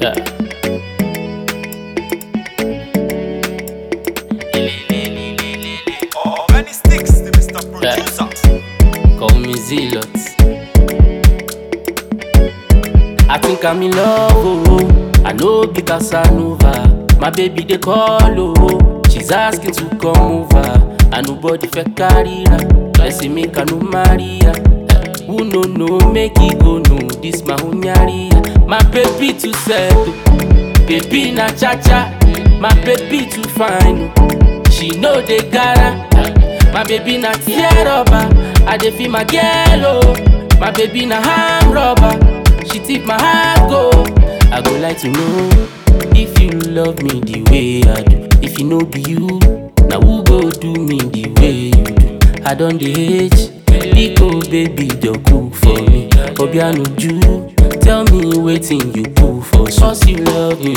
Yeah. Oh, many sticks, the Mr. Producer. Call me Zealot. I think I'm in love, oh. I know be Casanova. My baby they call, oh. She's asking to come over. And nobody fe carry her. Let's say make her no marry her. Eh, Who no no make it go no. This my hunyari. My baby too settle. Baby na cha cha. My baby too fine. oh. She know they gotta. My baby na tear rubber. I dey feel my girl oh. My baby na hand rubber. She tip my heart go. I go like to know if you love me the way I do. If you know be you, now who go do me the way you do? I don dey hate. Biko baby just cook for me. Obianuju, tell me wetin you cook for me. Cause you love me,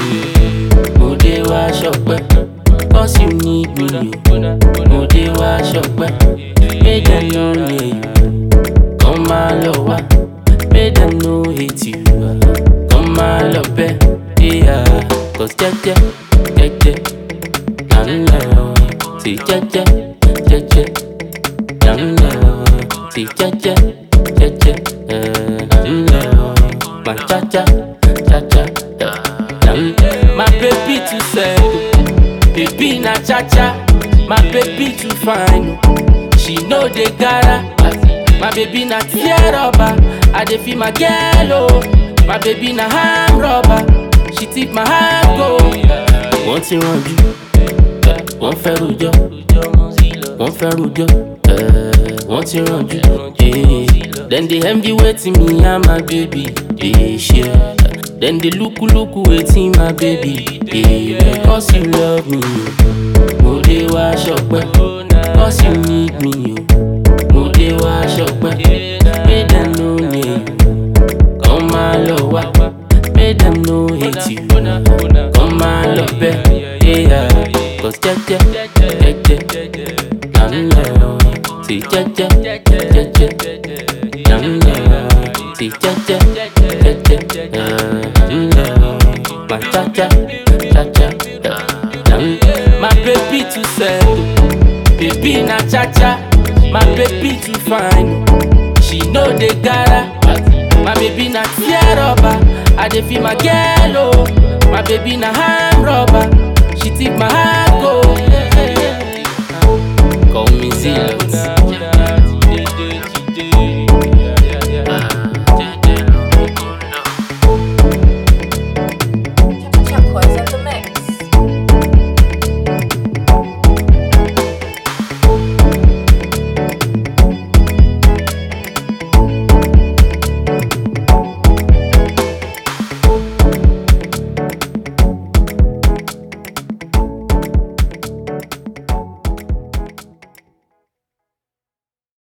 mo dey wá ṣọpẹ́. Cause you need me, o. mo dey wá ṣọpẹ́. Make dem no near you, kàn máa lọ wá. Make dem no hate you, kàn máa lọ bẹ́. Yeah, cause jẹ́jẹ́ jẹ́jẹ́ là ń lọ. Sì jẹ́jẹ́ jẹ́jẹ́ là ń lọ. Sì jẹ́jẹ́ jẹ́jẹ́ eh, là ń lọ. Mà cháchá cháchá eh, là ń lọ. My baby too settle. Baby na cha cha, my baby too fine. oh. She know they gotta. My baby na tear rubber, I dey feel my girl oh. My baby na hand rubber, she tip my heart go. Wọ́n ti rànjú, wọ́n fẹ́ rojọ́, wọ́n fẹ́ rojọ́, eh, wọ́n ti rànjú. eh. Dem dey envy wetin me and my baby dey share. Dem dey look look wetin my baby dey wear. Cause you love me, o. mo dey wá ṣọpẹ́. Cause you need me, o. mo dey wá ṣọpẹ́. Make dem no near you, kàn máa lọ wá. Make dem no hate you, kàn máa lọ bẹ́. Yeah, cause jẹ́jẹ́ jẹ́jẹ́ là ń lọ. Sì jẹ́jẹ́ jẹ́jẹ́ là ń lọ. Sì jẹ́jẹ́ jẹ́jẹ́ là ń lọ. Mà cháchá cháchá là ń lọ. My baby too settle, baby na cha cha. My baby too fine, she know they gotta. My baby na tear rubber, I dey feel my girl oh. My baby na hand rubber, she tip my heart go. Call me Zilla.